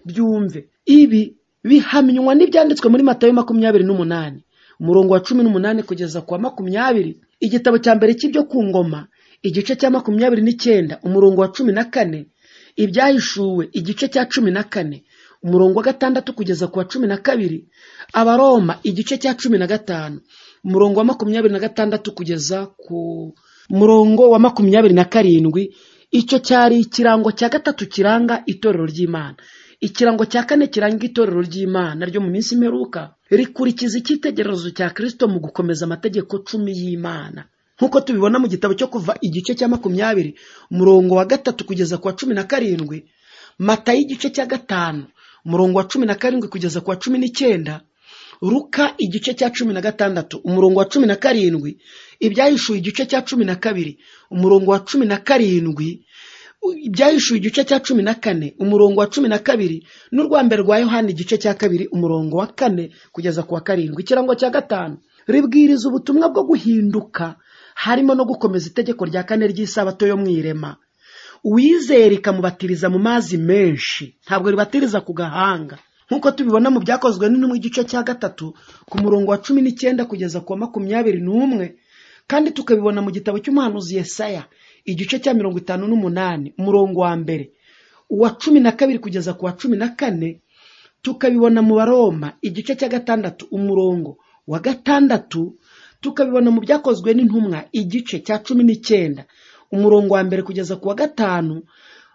byumve ibi bihamywa n'ibyanditswe muri matayo makumyabiri n'umunani umurongo wa cumi n'umunani kugeza ku wa makumyabiri igitabo cya mbere cy'ibyo ku ngoma igice cya makumyabiri n'icyenda umurongo wa cumi na kane ibyahishuwe igice cya cumi na kane umurongo wa gatandatu kugeza ku wa cumi na kabiri abaroma igice cya cumi na gatanu umurongo wa makumyabiri na gatandatu kugeza ku murongo wa makumyabiri na karindwi icyo cyari ikirango cya gatatu kiranga itorero ry'imana ikirango cya kane kiranga itorero ry'imana ryo mu minsi imperuka rikurikiza icyitegererezo cya kirisito mu gukomeza amategeko cumi y'imana nk'uko tubibona mu gitabo cyo kuva igice cya makumyabiri umurongo wa gatatu kugeza ku wa cumi na karindwi mata y'igice cya gatanu umurongo wa cumi na karindwi kugeza ku wa cumi n'icyenda ruka igice cya cumi na gatandatu umurongo wa cumi na karindwi ibyahishuwe igice cya cumi na kabiri umurongo wa cumi na karindwi ibyahishuwe igice cya cumi na kane umurongo wa cumi na kabiri n'urwa mbere rwa yohani igice cya kabiri umurongo wa kane kugeza ku wa karindwi ikirango cya gatanu ribwiriza ubutumwa bwo guhinduka harimo no gukomeza itegeko rya kane ry'isabato yo mu irema uwizera ikamubatiriza mu mazi menshi ntabwo ribatiriza ku gahanga nk'uko tubibona mu byakozwe n'intumwa igice cya gatatu ku murongo wa cumi n'icyenda kugeza ku wa makumyabiri n'umwe kandi tukabibona mu gitabo cy'umuhanuzi yesaya igice cya mirongo itanu n'umunani umurongo wa mbere uwa cumi na kabiri kugeza ku wa cumi na kane tukabibona mu baroma igice cya gatandatu umurongo wa gatandatu tukabibona mu byakozwe n'intumwa igice cya cumi n'icyenda umurongo wa mbere kugeza ku wa gatanu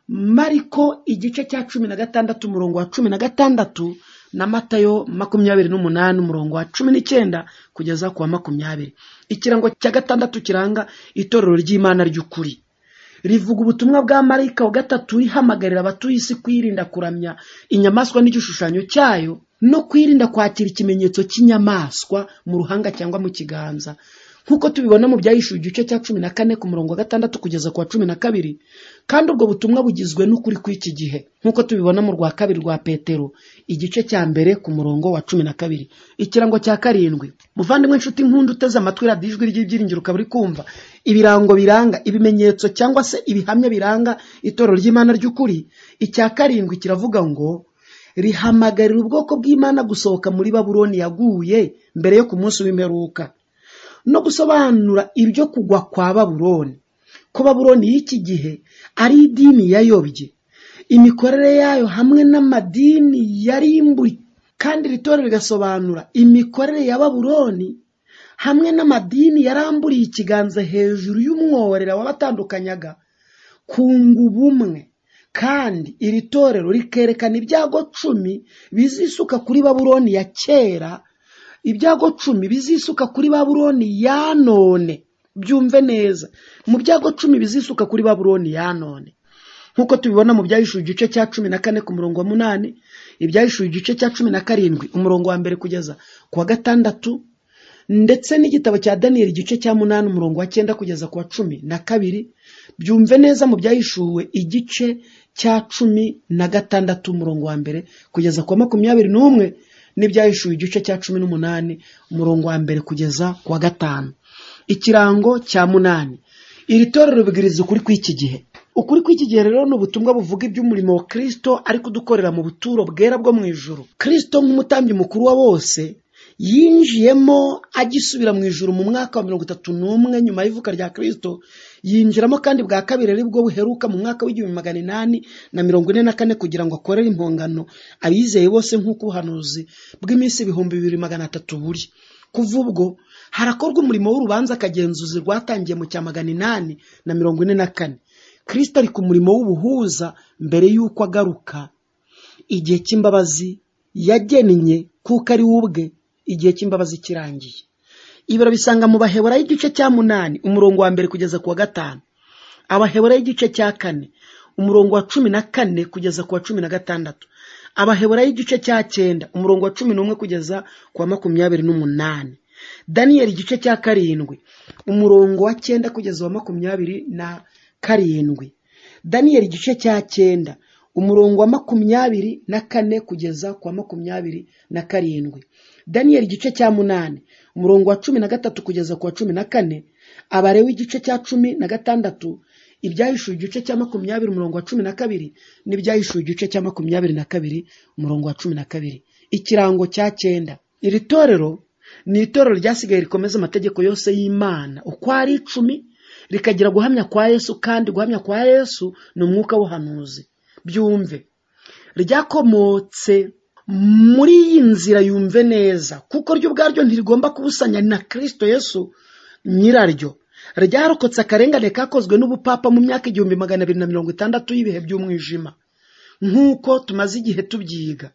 mariko igice cya cumi na gatandatu umurongo wa cumi na gatandatu na matayo makumyabiri n'umunani umurongo wa cumi n'icyenda kugeza ku wa makumyabiri ikirango cya gatandatu kiranga itorero ry'imana ry'ukuri rivuga ubutumwa bwa marayika wa gatatu ihamagarira abatuye isi kwirinda kuramya inyamaswa n'igishushanyo cyayo no kwirinda kwakira ikimenyetso cy'inyamaswa mu ruhanga cyangwa mu kiganza nk'uko tubibona mu byahishuwe igice cya cumi na kane ku murongo wa gatandatu kugeza ku wa cumi na kabiri kandi ubwo butumwa bugizwe n'ukuri kw'iki gihe nk'uko tubibona mu rwa kabiri rwa petero igice cya mbere ku murongo wa cumi na kabiri ikirango cya karindwi muvandimwe inshuti nkunda uteze amatwi radiyo ijwi ry'ibyiringiro ukaba uri kumva ibirango biranga ibimenyetso cyangwa se ibihamya biranga itorero ry'imana ry'ukuri icya karindwi kiravuga ngo rihamagarira ubwoko bw'imana gusohoka muri babuloni yaguye mbere yo ku munsi w'imperuka no gusobanura ibyo kugwa kwa baburoni ko baburoni y'iki gihe ari idini yayobye imikorere yayo hamwe n'amadini yarimbuye kandi iri torero rigasobanura imikorere ya baburoni hamwe n'amadini yaramburiye ikiganza hejuru y'umworera wabatandukanyaga kunga ubumwe kandi iri torero rikerekana ibyago cumi bizisuka kuri baburoni ya kera ibyago cumi bizisuka kuri baburoni ya none byumve neza mu byago cumi bizisuka kuri baburoni ya none nk'uko tubibona mu byahishuwe igice cya cumi na kane ku murongo wa munani ibyahishuwe igice cya cumi na karindwi umurongo wa mbere kugeza ku wa gatandatu ndetse n'igitabo cya daniyeli igice cya munani umurongo wa cyenda kugeza ku wa cumi na kabiri byumve neza mu byahishuwe igice cya cumi na gatandatu umurongo wa mbere kugeza ku wa makumyabiri n'umwe n'ibyahishuwe igice cya cumi n'umunani umurongo wa mbere kugeza ku wa gatanu ikirango cya munani iri torero bwiriza ukuri kw'iki gihe ukuri kw'iki gihe rero ni ubutumwa buvuga iby'umurimo wa kirisito ari kudukorera mu buturo bwera bwo mu ijoro kirisito nk'umutambyi mukuru wa bose yinjiyemo agisubira mu ijoro mu mwaka wa mirongo itatu n'umwe nyuma y'ivuka rya kirisito yinjiramo kandi bwa kabiri ari bwo buheruka mu mwaka w'igihumbi magana inani na mirongo ine na kane kugira ngo akorere impongano abizeye bose nk'uko ubuhanuzi bw'iminsi ibihumbi bibiri magana atatu buri kuva ubwo harakorwa umurimo w'urubanza akagenzuzi rwatangiye mu cya magana inani na mirongo ine na kane kirisito ari ku murimo w'ubuhuza mbere y'uko agaruka igihe cy'imbabazi yagennye kuko ari we ubwe igihe cy'imbabazi kirangiye ibiro bisanga mu baheburayo igice cya munani umurongo wa mbere kugeza ku wa gatanu abaheburayo igice cya kane umurongo wa cumi na kane kugeza ku wa cumi na gatandatu abaheburayo igice cya cyenda umurongo wa cumi n'umwe kugeza ku wa makumyabiri n'umunani daniyeli igice cya karindwi umurongo wa cyenda kugeza wa makumyabiri na karindwi daniyeli igice cya cyenda umurongo wa makumyabiri na kane kugeza ku wa makumyabiri na karindwi daniyeli igice cya munani umurongo wa cumi na gatatu kugeza ku wa cumi na kane abarewe igice cya cumi na gatandatu ibyahishuwe igice cya makumyabiri umurongo wa cumi na kabiri n'ibyahishuwe igice cya makumyabiri na kabiri umurongo wa cumi na kabiri ikirango cya cyenda iri torero ni itorero ryasigaye rikomeza amategeko yose y'imana uko ari icumi rikagira guhamya kwa yesu kandi guhamya kwa yesu ni umwuka w'ubuhanuzi byumve ryakomotse muri iyi nzira yumve neza kuko ryo ubwaryo ntirigomba kubusanya na kirisito yesu nyiraryo ryarokotse akarengane kakozwe n'ubupapa mu myaka igihumbi magana abiri na mirongo itandatu y'ibihe by'umwijima nk'uko tumaze igihe tubyiga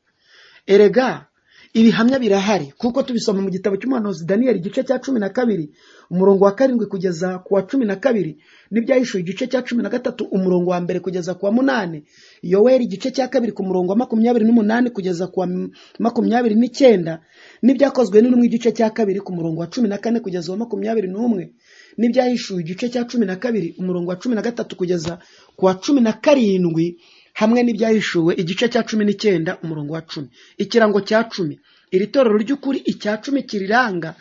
erega ibihamya birahari kuko tubisoma mu gitabo cy'umuhanuzi daniyeli igice cya cumi na kabiri umurongo wa karindwi kugeza ku wa cumi na kabiri n'ibyahishuwe igice cya cumi na gatatu umurongo wa mbere kugeza ku wa munani yoweri igice cya kabiri ku murongo wa makumyabiri n'umunani kugeza ku wa makumyabiri n'icyenda n'ibyakozwe n'intumwe igice cya kabiri ku murongo wa cumi na kane kugeza wa makumyabiri n'umwe n'ibyahishuwe igice cya cumi na kabiri umurongo wa cumi na gatatu kugeza ku wa cumi na karindwi hamwe n'ibyahishuwe igice cya cumi n'icyenda umurongo wa cumi ikirango cya cumi iri torero ry'ukuri icya cumi kiriranga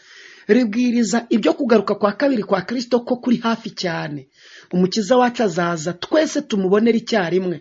ribwiriza ibyo kugaruka kwa kabiri kwa kirisito ko kuri hafi cyane umukiza wacu azaza twese tumubonere icyarimwe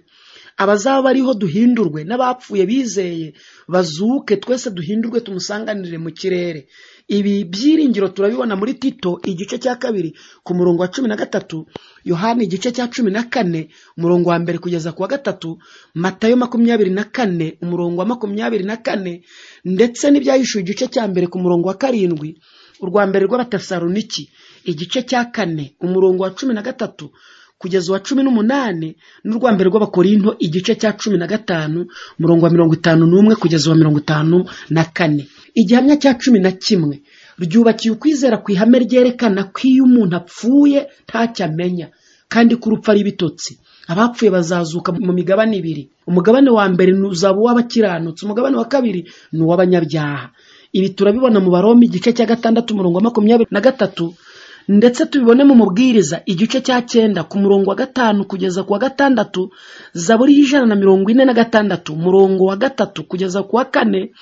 abazaba bariho duhindurwe n'abapfuye bizeye bazuke twese duhindurwe tumusanganire mu kirere ibi byiringiro turabibona muri tito igice cya kabiri ku murongo wa cumi na gatatu yohani igice cya cumi na kane umurongo wa mbere kugeza ku wa gatatu matayo makumyabiri na kane umurongo wa makumyabiri na kane ndetse n'ibyahishuwe igice cya mbere ku murongo wa karindwi urwa mbere rw'abatasaruniki igice cya kane umurongo wa cumi na gatatu kugeza uwa cumi n'umunani n'urwa mbere rw'abakorinto igice cya cumi na gatanu murongo wa mirongo itanu n'umwe kugeza uwa mirongo itanu na kane igihamya cya cumi na kimwe ryubakiye ukwizera ku ihame ryerekana ko iyo umuntu apfuye ntacyo amenya kandi ko urupfu ari ibitotsi abapfuye bazazuka mu migabane ibiri umugabane wa mbere ni uzaba uw'abakiranutsi umugabane wa kabiri ni uw'abanyabyaha ibi turabibona mu baroma igice cya gatandatu umurongo wa makumyabiri na gatatu ndetse tubibone mu mubwiriza igice cya cyenda ku murongo wa gatanu kugeza ku wa gatandatu zaburi y'ijana na mirongo ine na gatandatu umurongo wa gatatu kugeza ku wa kane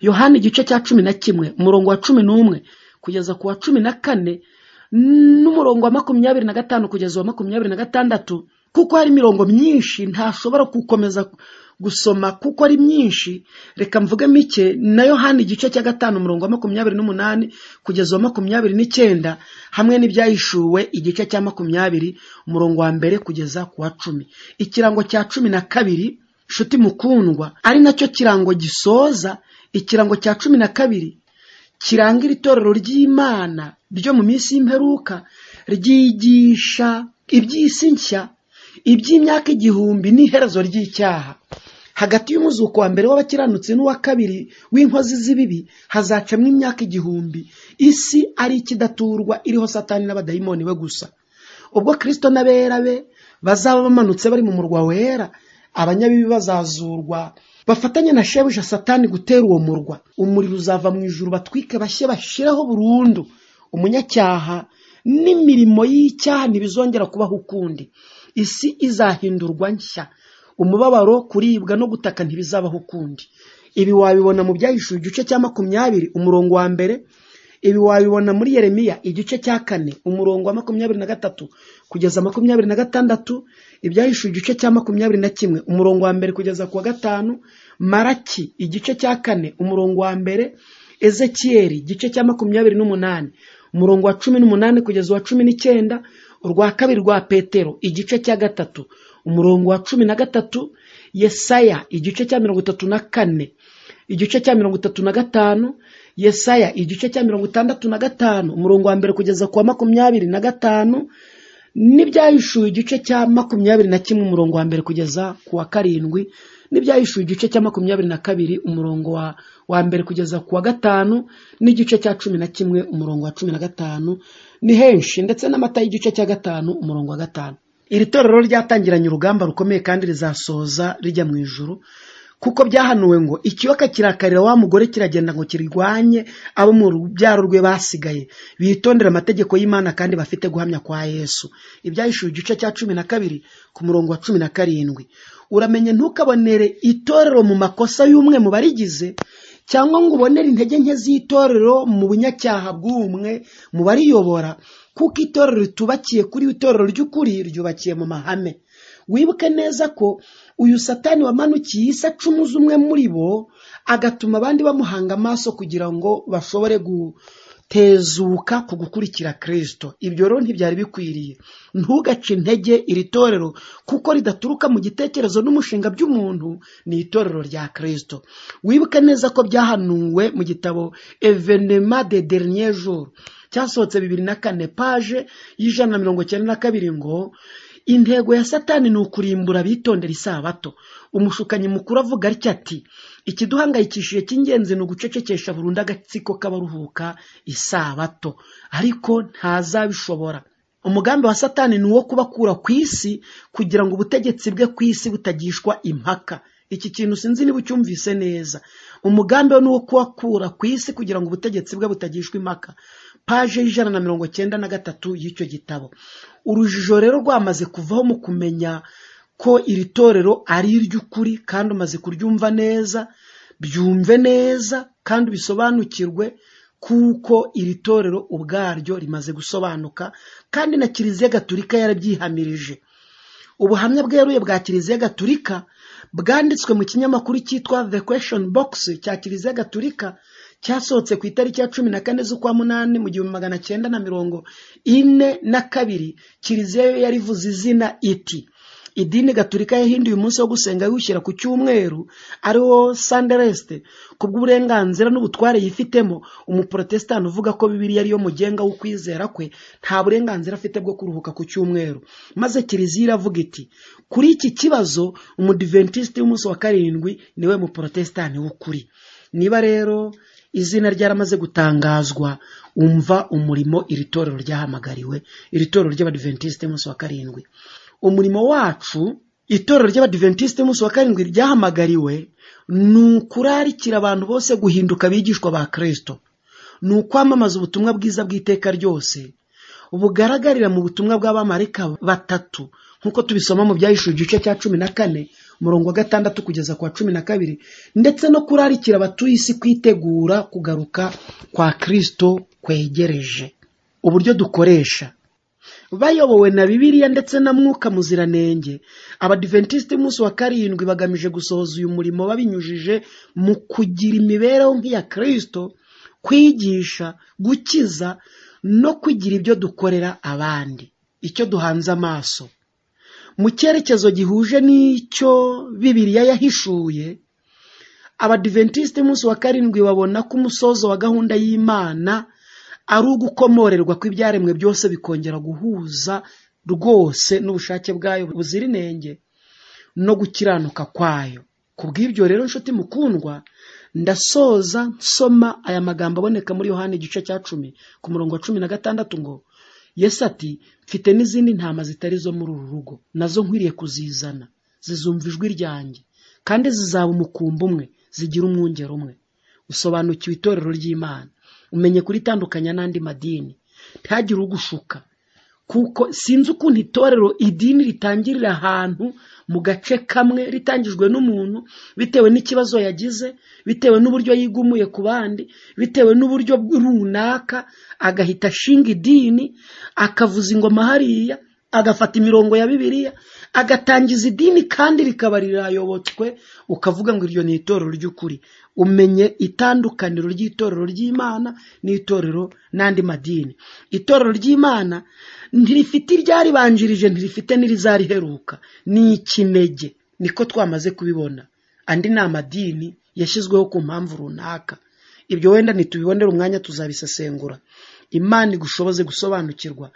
yohani igice cya cumi na kimwe umurongo wa cumi n'umwe kugeza ku wa cumi na kane n'umurongo wa makumyabiri na gatanu kugeza wa makumyabiri na gatandatu kuko hari imirongo myinshi ntashobora gukomeza gusoma kuko ari myinshi reka mvuge mike na yohani igice cya gatanu umurongo wa makumyabiri n'umunani kugeza wa makumyabiri n'icyenda hamwe n'ibyahishuwe igice cya makumyabiri umurongo wa mbere kugeza ku wa cumi ikirango cya cumi na kabiri nshuti mukundwa ari nacyo kirango gisoza ikirango cya cumi na kabiri kiranga iri torero ry'imana ryo mu minsi y'imperuka ryigisha iby'isi nshya iby'imyaka igihumbi n'iherezo ry'icyaha hagati y'umuzuko wa mbere w'abakiranutsi n'uwa kabiri w'inkozi z'ibibi hazacamwa imyaka igihumbi isi ari ikidaturwa iriho satani n'abadayimoni be gusa ubwo kirisito n'abera be bazaba bamanutse bari mu murwa wera abanyabibi bazazurwa bafatanye na shebuja satani gutera uwo murwa umuriro uzava mu ijuru batwike bashye bashiraho burundu umunyacyaha n'imirimo y'icyaha ntibizongera kubaho ukundi isi izahindurwa nshya umubabaro kuribwa no gutaka ntibizabaho ukundi ibi wabibona mu byahishuwe igice cya makumyabiri umurongo wa mbere ibi wabibona muri yeremiya igice cya kane umurongo wa makumyabiri na gatatu kugeza makumyabiri na gatandatu ibyahishuwe igice cya makumyabiri na kimwe umurongo wa mbere kugeza ku wa gatanu maraki igice cya kane umurongo wa mbere ezekiyeri igice cya makumyabiri n'umunani umurongo wa cumi n'umunani kugeza uwa cumi n'icyenda urwa kabiri rwa petero igice cya gatatu umurongo wa cumi na gatatu yesaya igice cya mirongo itatu na kane igice cya mirongo itatu na gatanu yesaya igice cya mirongo itandatu na gatanu umurongo wa mbere kugeza ku wa makumyabiri na gatanu n'ibyahishuwe igice cya makumyabiri na kimwe umurongo wa mbere kugeza ku wa karindwi n'ibyahishuwe igice cya makumyabiri na kabiri umurongo wa wa mbere kugeza ku wa gatanu n'igice cya cumi na kimwe umurongo wa cumi na gatanu ni henshi ndetse n'amata y'igice cya gatanu umurongo wa gatanu iri torero ryatangiranye urugamba rukomeye kandi rizasoza rijya mu ijuru kuko byahanuwe ngo ikiyoka kirakarira wa mugore kiragenda ngo kirwanye abo mu rubyaro rwe basigaye bitondera amategeko y'imana kandi bafite guhamya kwa yesu ibyahishuwe igice cya cumi na kabiri ku murongo wa cumi na karindwi uramenye ntukabonere itorero mu makosa y'umwe mu barigize cyangwa ngo ubonere intege nke z'itorero mu bunyacyaha bw'umwe mu bariyobora kuko itorero ritubakiye kuri itorero ry'ukuri ryubakiye mu mahame wibuke neza ko uyu satani wamanukiye isi acumu umwe muri bo agatuma abandi bamuhanga amaso kugira ngo bashobore gutezuka ku gukurikira kirisito ibyo rero ntibyari bikwiriye ntugace intege iri torero kuko ridaturuka mu gitekerezo n'umushinga by'umuntu ni itorero rya kirisito wibuke neza ko byahanuwe mu gitabo evenema de dernier jour cyasohotse bibiri na kane paje y'ijana na mirongo cyenda na kabiri ngo intego ya satani ni ukurimbura abitondera isabato umushukanyi mukuru avuga atya ati ikiduhangayikishije cy'ingenzi ni ugucecekesha burundu agatsiko k'abaruhuka isabato ariko ntazabishobora umugambi wa satani ni uwo kubakura ku isi kugira ngo ubutegetsi bwe ku isi butagishwa impaka iki kintu sinzi niba ucyumvise neza umugambi we ni uwo kuwakura ku isi kugira ngo ubutegetsi bwe butagishwa impaka paje y'ijana na mirongo cyenda na gatatu y'icyo gitabo urujijo rero rwamaze kuvaho mu kumenya ko iri torero ari iry'ukuri kandi umaze kuryumva neza byumve neza kandi ubisobanukirwe kuko iri torero ubwaryo rimaze gusobanuka kandi na kiliziya gaturika yarabyihamirije ubuhamya bweruye bwa kiliziya gaturika bwanditswe mu kinyamakuru cyitwa the question box cya kiliziya gaturika cyasohotse ku itariki ya cumi na kane z'ukwa munani mu gihumbi magana cyenda na mirongo ine na kabiri kiliziya yo yarivuze izina iti idini gaturika yahinduye umunsi wo gusenga yiwushyira ku cyumweru ari wo sanderesite ku bw'uburenganzira n'ubutware yifitemo umuporotesitanti uvuga ko bibiriya ariyo mugenga w'ukwizera kwe nta burenganzira afite bwo kuruhuka ku cyumweru maze kiliziya iravuga iti kuri iki kibazo umudiventisiti w'umunsi wa karindwi niwe muporotesitanti w'ukuri niba rero izina ryaramaze gutangazwa umva umurimo iri torero ryahamagariwe iri torero ry'abadiventisite y'umunsi wa karindwi umurimo wacu itorero ry'abadiventisite y'umunsi wa karindwi ryahamagariwe ni ukurarikira abantu bose guhinduka abigishwa ba kirisito ni ukwamamaza ubutumwa bwiza bw'iteka ryose bugaragarira mu butumwa bw'abamarika batatu nk'uko tubisoma mu byahishura igice cya cumi na kane umurongo wa gatandatu kugeza ku wa cumi na kabiri ndetse no kurarikira abatuye isi kwitegura kugaruka kwa kirisito kwegereje uburyo dukoresha bayobowe na bibiliya ndetse na mwuka muziranenge abadiventisiti y'umunsi wa karindwi bagamije gusohoza uyu murimo babinyujije mu kugira imibereho nk'iya kirisito kwigisha gukiza no kugira ibyo dukorera abandi icyo duhanze amaso mu cyerekezo gihuje n'icyo bibiriya yahishuye abadiventisite y'umunsi wa karindwi babona ko umusozo wa gahunda y'imana ari ugukomorerwa kw'ibyaremwe byose bikongera guhuza rwose n'ubushake bwayo buzira inenge no gukiranuka kwayo ku bw'ibyo rero nshuti mukundwa ndasoza nsoma aya magambo aboneka muri yohani igice cya cumi ku murongo wa cumi na gatandatu ngo Yesu ati mfite n'izindi ntama zitari izo muri uru rugo nazo nkwiriye kuzizana zizumva ijwi ryanjye kandi zizaba umukumbi umwe zigira umwungero umwe usobanukiwe itorero ry'imana umenye kuritandukanya n'andi madini ntihagire ugushuka kuko sinzi ukuntu itorero idini ritangirira ahantu mu gace kamwe ritangijwe n'umuntu bitewe n'ikibazo yagize bitewe n'uburyo yigumuye ku bandi bitewe n'uburyo runaka agahita ashinga idini akavuza ingoma hariya agafata imirongo ya bibiliya agatangiza idini kandi rikaba rirayobotswe ukavuga ngo iryo ni itorero ry'ukuri umenye itandukaniro ry'itorero ry'imana n'itorero n'andi madini itorero ry'imana ntirifite iryaribanjirije ntirifite n'irizariheruka ni ikinege niko twamaze kubibona andi ni amadini yashyizweho ku mpamvu runaka ibyo wenda ntitubibonere umwanya tuzabisesengura imana igushoboze gusobanukirwa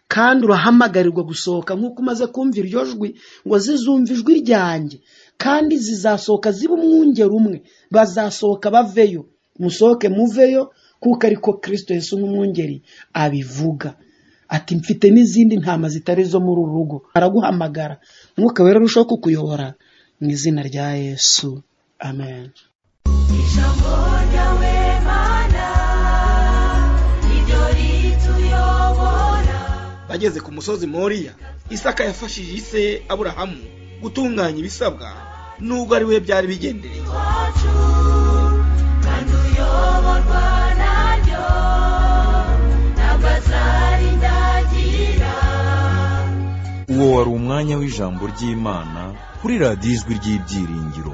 kandi urahamagarirwa gusohoka nk'uko umaze kumva iryo jwi ngo zizumve ijwi ryanjye kandi zizasohoka ziba umwungeri umwe bazasohoka baveyo musohoke muveyo kuko ariko kirisito Yesu nk'umwungeri abivuga ati mfite n'izindi ntama zitari izo muri uru rugo araguhamagara mwuka wera arushaho kukuyobora mu izina rya yesu amen Ijambo ryawe mana niryo rituyobora bageze ku musozi moriya isaka yafashije ise aburahamu gutunganya ibisabwa nubwo ari we byari bigendereye wacu kandi uyoborwa naryo ntabwo azarindagira uwo wari umwanya w'ijambo ry'imana kuri radiyo ijwi ry'ibyiringiro